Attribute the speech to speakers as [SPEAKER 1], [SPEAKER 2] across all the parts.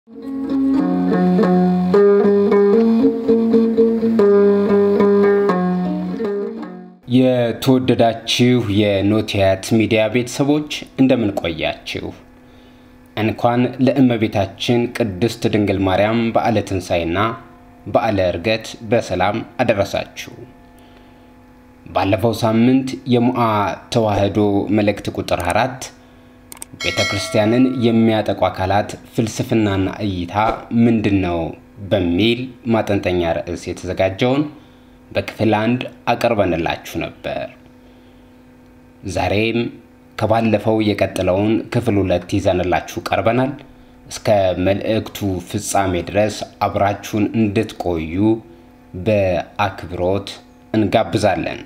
[SPEAKER 1] የተወደዳችሁ የኖቲያት ሚዲያ ቤተሰቦች እንደምን ቆያችሁ? እንኳን ለእመቤታችን ቅድስት ድንግል ማርያም በዓለ ትንሣኤና በዓለ ዕርገት በሰላም አደረሳችሁ። ባለፈው ሳምንት የሙአ ተዋህዶ መልእክት ቁጥር አራት ቤተ ክርስቲያንን የሚያጠቁ አካላት ፍልስፍናና እይታ ምንድን ነው በሚል ማጠንጠኛ ርዕስ የተዘጋጀውን በክፍል አንድ አቅርበንላችሁ ነበር። ዛሬም ከባለፈው የቀጠለውን ክፍል ሁለት ይዘንላችሁ ቀርበናል። እስከ መልእክቱ ፍጻሜ ድረስ አብራችሁን እንድትቆዩ በአክብሮት እንጋብዛለን።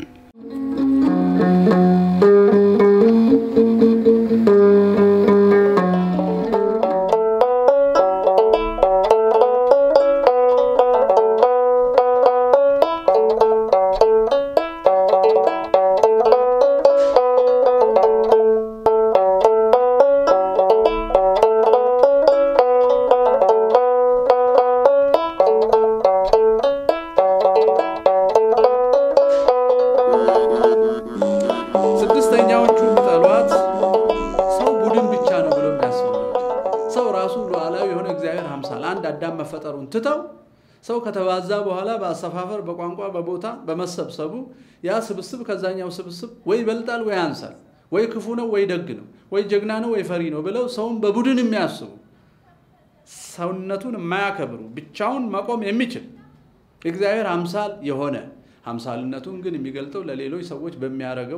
[SPEAKER 2] ስድስተኛዎቹ ጠሏት ሰው ቡድን ብቻ ነው ብሎ የሚያስቡ ሰው ራሱ ሉዓላዊ የሆነ እግዚአብሔር አምሳል አንድ አዳም መፈጠሩን ትተው ሰው ከተባዛ በኋላ በአሰፋፈር፣ በቋንቋ፣ በቦታ በመሰብሰቡ ያ ስብስብ ከዛኛው ስብስብ ወይ ይበልጣል ወይ ያንሳል፣ ወይ ክፉ ነው ወይ ደግ ነው፣ ወይ ጀግና ነው ወይ ፈሪ ነው ብለው ሰውን በቡድን የሚያስቡ ሰውነቱን የማያከብሩ ብቻውን መቆም የሚችል እግዚአብሔር አምሳል የሆነ አምሳልነቱን ግን የሚገልጠው ለሌሎች ሰዎች በሚያደርገው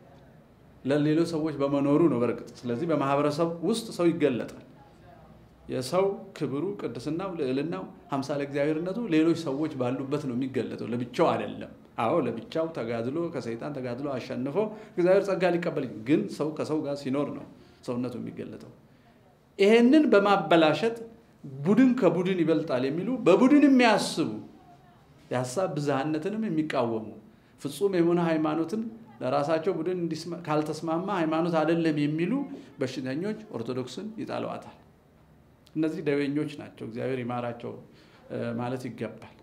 [SPEAKER 2] ለሌሎች ሰዎች በመኖሩ ነው። በርግጥ ስለዚህ በማህበረሰብ ውስጥ ሰው ይገለጣል። የሰው ክብሩ፣ ቅድስናው፣ ልዕልናው፣ አምሳለ እግዚአብሔርነቱ ሌሎች ሰዎች ባሉበት ነው የሚገለጠው፣ ለብቻው አይደለም። አዎ ለብቻው ተጋድሎ ከሰይጣን ተጋድሎ አሸንፎ እግዚአብሔር ጸጋ ሊቀበል፣ ግን ሰው ከሰው ጋር ሲኖር ነው ሰውነቱ የሚገለጠው። ይሄንን በማበላሸት ቡድን ከቡድን ይበልጣል የሚሉ በቡድን የሚያስቡ የሀሳብ ብዝሃነትንም የሚቃወሙ ፍጹም የሆነ ሃይማኖትን ለራሳቸው ቡድን ካልተስማማ ሃይማኖት አይደለም የሚሉ በሽተኞች ኦርቶዶክስን ይጠሏታል። እነዚህ ደዌኞች ናቸው። እግዚአብሔር ይማራቸው ማለት ይገባል።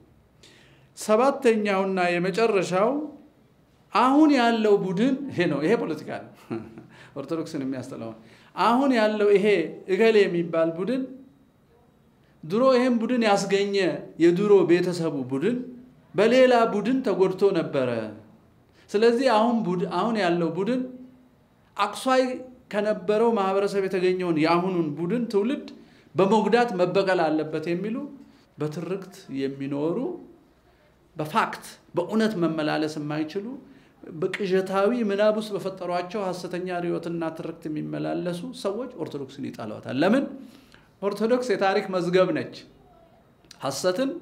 [SPEAKER 2] ሰባተኛውና የመጨረሻው አሁን ያለው ቡድን ይሄ ነው። ይሄ ፖለቲካ ነው። ኦርቶዶክስን የሚያስጠላው አሁን ያለው ይሄ እገሌ የሚባል ቡድን ድሮ ይህም ቡድን ያስገኘ የድሮ ቤተሰቡ ቡድን በሌላ ቡድን ተጎድቶ ነበረ። ስለዚህ አሁን አሁን ያለው ቡድን አቅሷይ ከነበረው ማህበረሰብ የተገኘውን የአሁኑን ቡድን ትውልድ በመጉዳት መበቀል አለበት የሚሉ በትርክት የሚኖሩ በፋክት በእውነት መመላለስ የማይችሉ በቅዠታዊ ምናብ ውስጥ በፈጠሯቸው ሐሰተኛ ርዕዮትና ትርክት የሚመላለሱ ሰዎች ኦርቶዶክስን ይጠሏታል። ለምን? ኦርቶዶክስ የታሪክ መዝገብ ነች። ሐሰትን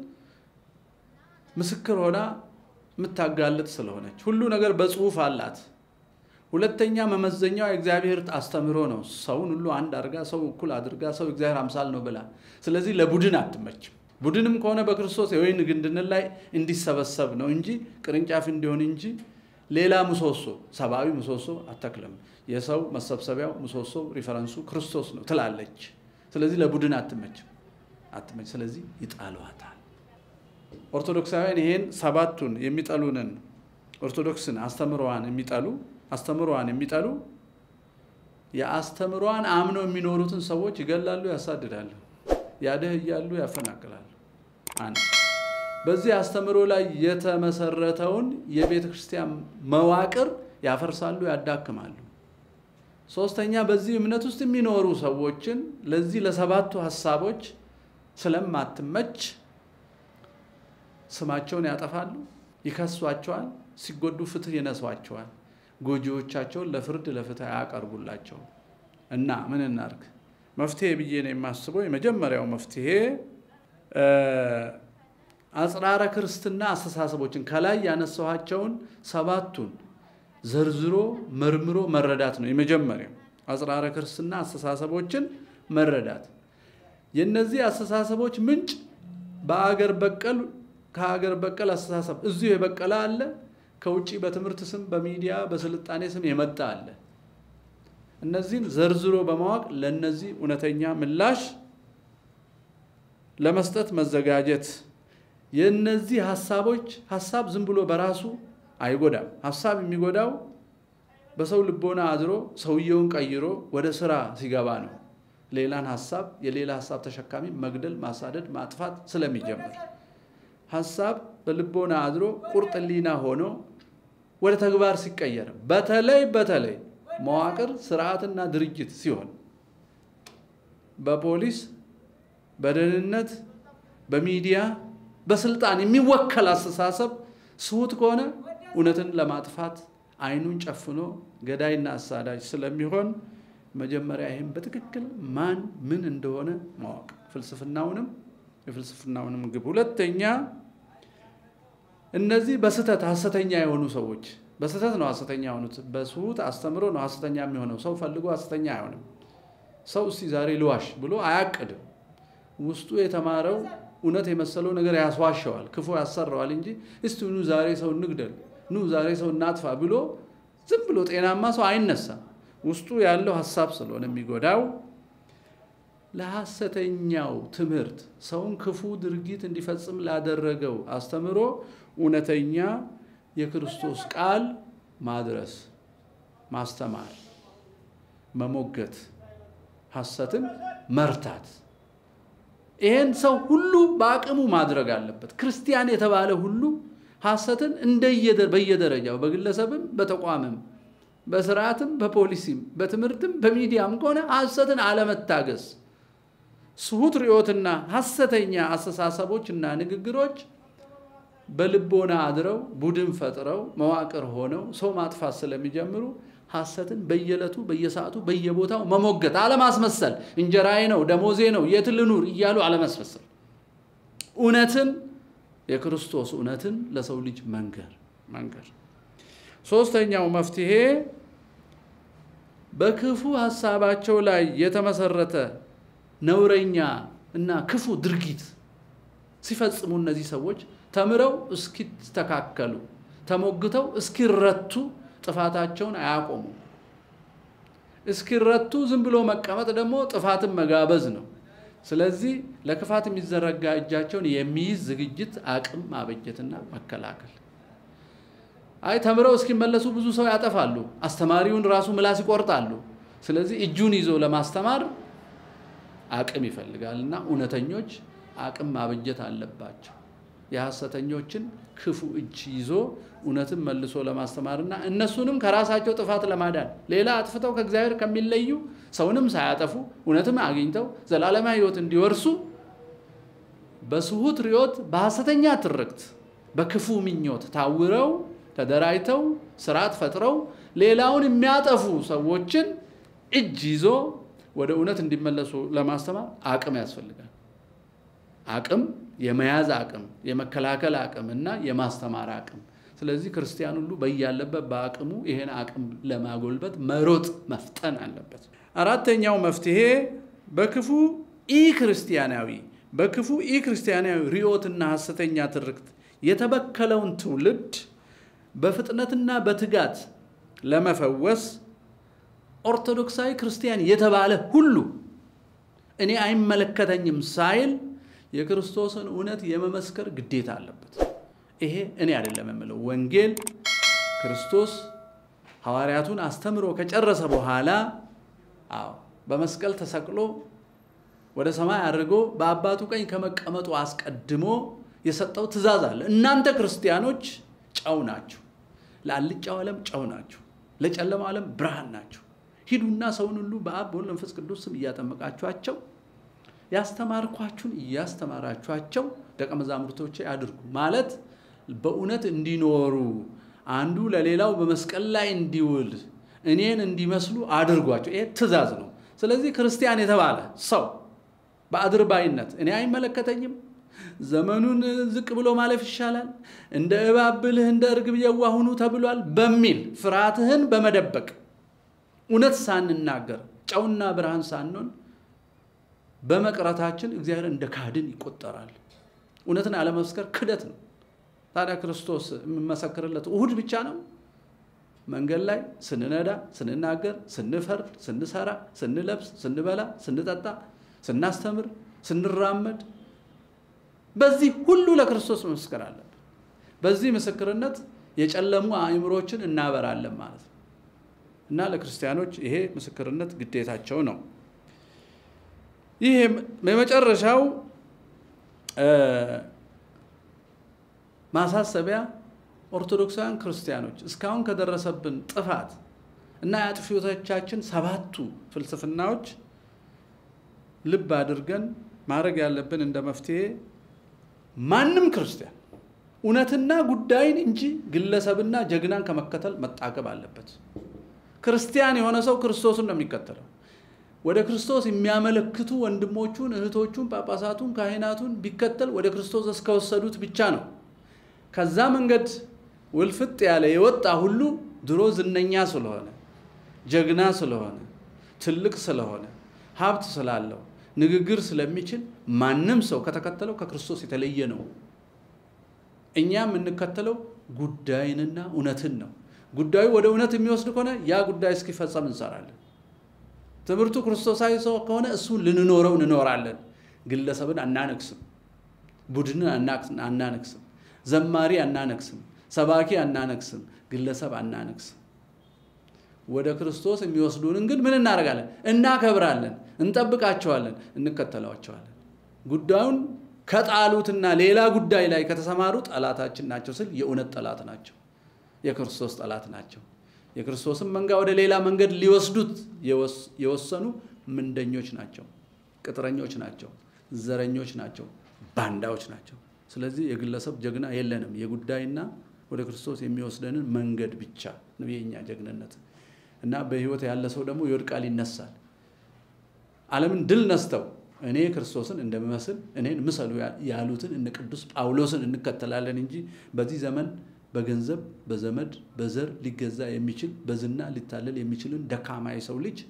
[SPEAKER 2] ምስክር ሆና የምታጋልጥ ስለሆነች ሁሉ ነገር በጽሁፍ አላት። ሁለተኛ መመዘኛው የእግዚአብሔር አስተምህሮ ነው። ሰውን ሁሉ አንድ አድርጋ ሰው እኩል አድርጋ ሰው እግዚአብሔር አምሳል ነው ብላ። ስለዚህ ለቡድን አትመችም። ቡድንም ከሆነ በክርስቶስ የወይን ግንድን ላይ እንዲሰበሰብ ነው እንጂ ቅርንጫፍ እንዲሆን እንጂ ሌላ ምሰሶ ሰብአዊ ምሰሶ አተክልም። የሰው መሰብሰቢያው ምሰሶ ሪፈረንሱ ክርስቶስ ነው ትላለች። ስለዚህ ለቡድን አትመችም አትመች። ስለዚህ ይጣሏታል። ኦርቶዶክሳውያን ይሄን ሰባቱን የሚጠሉንን ኦርቶዶክስን አስተምሯን የሚጠሉ አስተምሯን የሚጠሉ የአስተምሯን አምነው የሚኖሩትን ሰዎች ይገላሉ፣ ያሳድዳሉ፣ ያደህያሉ፣ ያፈናቅላሉ። አንድ በዚህ አስተምሮ ላይ የተመሰረተውን የቤተ ክርስቲያን መዋቅር ያፈርሳሉ፣ ያዳክማሉ። ሶስተኛ በዚህ እምነት ውስጥ የሚኖሩ ሰዎችን ለዚህ ለሰባቱ ሀሳቦች ስለማትመች ስማቸውን ያጠፋሉ፣ ይከሷቸዋል፣ ሲጎዱ ፍትህ ይነሷቸዋል፣ ጎጂዎቻቸውን ለፍርድ ለፍትህ አያቀርቡላቸው እና ምን እናርግ? መፍትሄ ብዬ ነው የማስበው። የመጀመሪያው መፍትሄ አጽራረ ክርስትና አስተሳሰቦችን ከላይ ያነሳኋቸውን ሰባቱን ዘርዝሮ መርምሮ መረዳት ነው የመጀመሪያው። አጽራረ ክርስትና አስተሳሰቦችን መረዳት የእነዚህ አስተሳሰቦች ምንጭ በአገር በቀል ከሀገር በቀል አስተሳሰብ እዚሁ የበቀለ አለ፣ ከውጭ በትምህርት ስም በሚዲያ በስልጣኔ ስም የመጣ አለ። እነዚህን ዘርዝሮ በማወቅ ለእነዚህ እውነተኛ ምላሽ ለመስጠት መዘጋጀት። የእነዚህ ሀሳቦች ሀሳብ ዝም ብሎ በራሱ አይጎዳም። ሀሳብ የሚጎዳው በሰው ልቦና አድሮ ሰውየውን ቀይሮ ወደ ስራ ሲገባ ነው። ሌላን ሀሳብ የሌላ ሀሳብ ተሸካሚ መግደል፣ ማሳደድ፣ ማጥፋት ስለሚጀምር ሀሳብ በልቦና አድሮ ቁርጥ ሕሊና ሆኖ ወደ ተግባር ሲቀየር በተለይ በተለይ መዋቅር ስርዓትና ድርጅት ሲሆን በፖሊስ፣ በደህንነት፣ በሚዲያ፣ በስልጣን የሚወከል አስተሳሰብ ስሁት ከሆነ እውነትን ለማጥፋት አይኑን ጨፍኖ ገዳይና አሳዳጅ ስለሚሆን መጀመሪያ ይህም በትክክል ማን ምን እንደሆነ ማወቅ ፍልስፍናውንም የፍልስፍናውንም ግብ። ሁለተኛ እነዚህ በስህተት ሐሰተኛ የሆኑ ሰዎች በስህተት ነው ሐሰተኛ የሆኑት። በስሁት አስተምሮ ነው ሐሰተኛ የሚሆነው። ሰው ፈልጎ ሐሰተኛ አይሆንም። ሰው እስቲ ዛሬ ልዋሽ ብሎ አያቅድም። ውስጡ የተማረው እውነት የመሰለው ነገር ያስዋሸዋል፣ ክፉ ያሰራዋል እንጂ እስቲ ኑ ዛሬ ሰው እንግደል፣ ኑ ዛሬ ሰው እናጥፋ ብሎ ዝም ብሎ ጤናማ ሰው አይነሳም። ውስጡ ያለው ሀሳብ ስለሆነ የሚጎዳው ለሐሰተኛው ትምህርት ሰውን ክፉ ድርጊት እንዲፈጽም ላደረገው አስተምሮ እውነተኛ የክርስቶስ ቃል ማድረስ፣ ማስተማር፣ መሞገት፣ ሐሰትን መርታት። ይሄን ሰው ሁሉ በአቅሙ ማድረግ አለበት። ክርስቲያን የተባለ ሁሉ ሐሰትን በየደረጃው በግለሰብም በተቋምም በስርዓትም በፖሊሲም በትምህርትም በሚዲያም ከሆነ ሐሰትን አለመታገስ ስሁት ርዮትና ሐሰተኛ አስተሳሰቦችና ንግግሮች በልቦና አድረው ቡድን ፈጥረው መዋቅር ሆነው ሰው ማጥፋት ስለሚጀምሩ ሐሰትን በየዕለቱ በየሰዓቱ በየቦታው መሞገት፣ አለማስመሰል። እንጀራዬ ነው ደሞዜ ነው የት ልኑር እያሉ አለማስመሰል። እውነትን የክርስቶስ እውነትን ለሰው ልጅ መንገር መንገር። ሶስተኛው መፍትሄ በክፉ ሀሳባቸው ላይ የተመሰረተ ነውረኛ እና ክፉ ድርጊት ሲፈጽሙ እነዚህ ሰዎች ተምረው እስኪስተካከሉ ተሞግተው እስኪረቱ ጥፋታቸውን አያቆሙ። እስኪረቱ ዝም ብሎ መቀመጥ ደግሞ ጥፋትን መጋበዝ ነው። ስለዚህ ለክፋት የሚዘረጋ እጃቸውን የሚይዝ ዝግጅት፣ አቅም ማበጀትና መከላከል። አይ ተምረው እስኪመለሱ ብዙ ሰው ያጠፋሉ። አስተማሪውን ራሱ ምላስ ይቆርጣሉ። ስለዚህ እጁን ይዞ ለማስተማር አቅም ይፈልጋል እና እውነተኞች አቅም ማበጀት አለባቸው። የሐሰተኞችን ክፉ እጅ ይዞ እውነትን መልሶ ለማስተማርና እነሱንም ከራሳቸው ጥፋት ለማዳን ሌላ አጥፍተው ከእግዚአብሔር ከሚለዩ ሰውንም ሳያጠፉ እውነትም አግኝተው ዘላለማዊ ሕይወት እንዲወርሱ በስሁት ርዮት በሐሰተኛ ትርክት በክፉ ምኞት ታውረው ተደራጅተው ስርዓት ፈጥረው ሌላውን የሚያጠፉ ሰዎችን እጅ ይዞ ወደ እውነት እንዲመለሱ ለማስተማር አቅም ያስፈልጋል። አቅም የመያዝ አቅም፣ የመከላከል አቅም እና የማስተማር አቅም። ስለዚህ ክርስቲያን ሁሉ በያለበት በአቅሙ ይሄን አቅም ለማጎልበት መሮጥ መፍጠን አለበት። አራተኛው መፍትሄ በክፉ ኢ ክርስቲያናዊ በክፉ ኢ ክርስቲያናዊ ርዮትና ሐሰተኛ ትርክት የተበከለውን ትውልድ በፍጥነትና በትጋት ለመፈወስ ኦርቶዶክሳዊ ክርስቲያን የተባለ ሁሉ እኔ አይመለከተኝም ሳይል የክርስቶስን እውነት የመመስከር ግዴታ አለበት። ይሄ እኔ አይደለም የምለው፣ ወንጌል ክርስቶስ ሐዋርያቱን አስተምሮ ከጨረሰ በኋላ አዎ በመስቀል ተሰቅሎ ወደ ሰማይ አድርጎ በአባቱ ቀኝ ከመቀመጡ አስቀድሞ የሰጠው ትእዛዝ አለ። እናንተ ክርስቲያኖች ጨው ናችሁ፣ ለአልጫው ዓለም ጨው ናችሁ፣ ለጨለማው ዓለም ብርሃን ናችሁ። ሂዱና ሰውን ሁሉ በአብ በወልድ መንፈስ ቅዱስ ስም እያጠመቃችኋቸው ያስተማርኳችሁን እያስተማራችኋቸው ደቀ መዛሙርቶቼ አድርጉ ማለት በእውነት እንዲኖሩ አንዱ ለሌላው በመስቀል ላይ እንዲውል እኔን እንዲመስሉ አድርጓቸው። ይሄ ትእዛዝ ነው። ስለዚህ ክርስቲያን የተባለ ሰው በአድርባይነት እኔ አይመለከተኝም፣ ዘመኑን ዝቅ ብሎ ማለፍ ይሻላል፣ እንደ እባብ ብልህ እንደ እርግብ የዋህ ሁኑ ተብሏል በሚል ፍርሃትህን በመደበቅ እውነት ሳንናገር ጨውና ብርሃን ሳንሆን በመቅረታችን እግዚአብሔር እንደ ካድን ይቆጠራል። እውነትን አለመስከር ክደት ነው። ታዲያ ክርስቶስ የምመሰክርለት እሁድ ብቻ ነው? መንገድ ላይ ስንነዳ፣ ስንናገር፣ ስንፈርድ፣ ስንሰራ፣ ስንለብስ፣ ስንበላ፣ ስንጠጣ፣ ስናስተምር፣ ስንራመድ በዚህ ሁሉ ለክርስቶስ መመስከር አለብን። በዚህ ምስክርነት የጨለሙ አእምሮችን እናበራለን ማለት ነው እና ለክርስቲያኖች ይሄ ምስክርነት ግዴታቸው ነው። ይህ የመጨረሻው ማሳሰቢያ ኦርቶዶክሳውያን ክርስቲያኖች እስካሁን ከደረሰብን ጥፋት እና የአጥፊዎቻችን ሰባቱ ፍልስፍናዎች ልብ አድርገን ማድረግ ያለብን እንደ መፍትሄ ማንም ክርስቲያን እውነትና ጉዳይን እንጂ ግለሰብና ጀግናን ከመከተል መጣገብ አለበት። ክርስቲያን የሆነ ሰው ክርስቶስን ነው የሚከተለው። ወደ ክርስቶስ የሚያመለክቱ ወንድሞቹን፣ እህቶቹን፣ ጳጳሳቱን፣ ካህናቱን ቢከተል ወደ ክርስቶስ እስከወሰዱት ብቻ ነው። ከዛ መንገድ ውልፍጥ ያለ የወጣ ሁሉ ድሮ ዝነኛ ስለሆነ ጀግና ስለሆነ ትልቅ ስለሆነ ሀብት ስላለው ንግግር ስለሚችል ማንም ሰው ከተከተለው ከክርስቶስ የተለየ ነው። እኛ የምንከተለው ጉዳይንና እውነትን ነው። ጉዳዩ ወደ እውነት የሚወስድ ከሆነ ያ ጉዳይ እስኪፈጸም እንሰራለን። ትምህርቱ ክርስቶሳዊ ሰው ከሆነ እሱን ልንኖረው እንኖራለን። ግለሰብን አናነክስም፣ ቡድንን አናነክስም፣ ዘማሪ አናነክስም፣ ሰባኪ አናነክስም፣ ግለሰብ አናነክስም። ወደ ክርስቶስ የሚወስዱንን ግን ምን እናደርጋለን? እናከብራለን፣ እንጠብቃቸዋለን፣ እንከተላቸዋለን። ጉዳዩን ከጣሉትና ሌላ ጉዳይ ላይ ከተሰማሩ ጠላታችን ናቸው ስል የእውነት ጠላት ናቸው፣ የክርስቶስ ጠላት ናቸው። የክርስቶስን መንጋ ወደ ሌላ መንገድ ሊወስዱት የወሰኑ ምንደኞች ናቸው፣ ቅጥረኞች ናቸው፣ ዘረኞች ናቸው፣ ባንዳዎች ናቸው። ስለዚህ የግለሰብ ጀግና የለንም። የጉዳይና ወደ ክርስቶስ የሚወስደንን መንገድ ብቻ ነው የኛ ጀግንነት እና በህይወት ያለ ሰው ደግሞ ይወድቃል፣ ይነሳል። ዓለምን ድል ነስተው እኔ ክርስቶስን እንደምመስል እኔን ምሰሉ ያሉትን እነ ቅዱስ ጳውሎስን እንከተላለን እንጂ በዚህ ዘመን በገንዘብ በዘመድ በዘር ሊገዛ የሚችል በዝና ሊታለል የሚችልን ደካማ የሰው ልጅ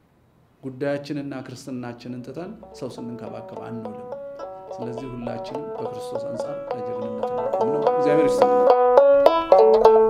[SPEAKER 2] ጉዳያችንና ክርስትናችንን ትተን ሰው ስንንከባከብ አንውልም። ስለዚህ ሁላችንም በክርስቶስ አንጻር ለጀግንነት ነው። እግዚአብሔር ይስጥ።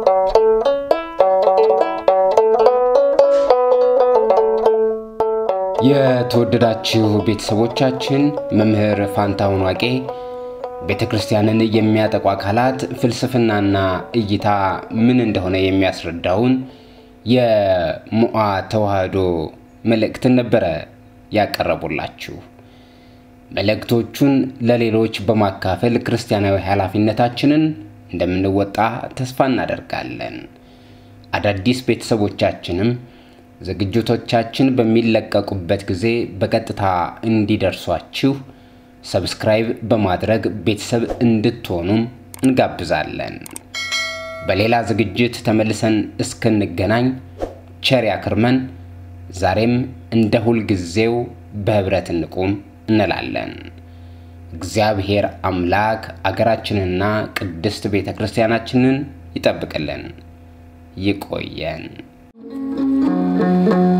[SPEAKER 1] የተወደዳችሁ ቤተሰቦቻችን መምህር ፋንታሁን ዋቄ ቤተ ክርስቲያንን የሚያጠቁ አካላት ፍልስፍናና እይታ ምን እንደሆነ የሚያስረዳውን የሙአ ተዋህዶ መልእክትን ነበረ ያቀረቡላችሁ። መልእክቶቹን ለሌሎች በማካፈል ክርስቲያናዊ ኃላፊነታችንን እንደምንወጣ ተስፋ እናደርጋለን። አዳዲስ ቤተሰቦቻችንም ዝግጅቶቻችን በሚለቀቁበት ጊዜ በቀጥታ እንዲደርሷችሁ ሰብስክራይብ በማድረግ ቤተሰብ እንድትሆኑም እንጋብዛለን። በሌላ ዝግጅት ተመልሰን እስክንገናኝ ቸር ያክርመን። ዛሬም እንደ ሁልጊዜው በህብረት እንቁም እንላለን። እግዚአብሔር አምላክ አገራችንና ቅድስት ቤተ ክርስቲያናችንን ይጠብቅልን። ይቆየን።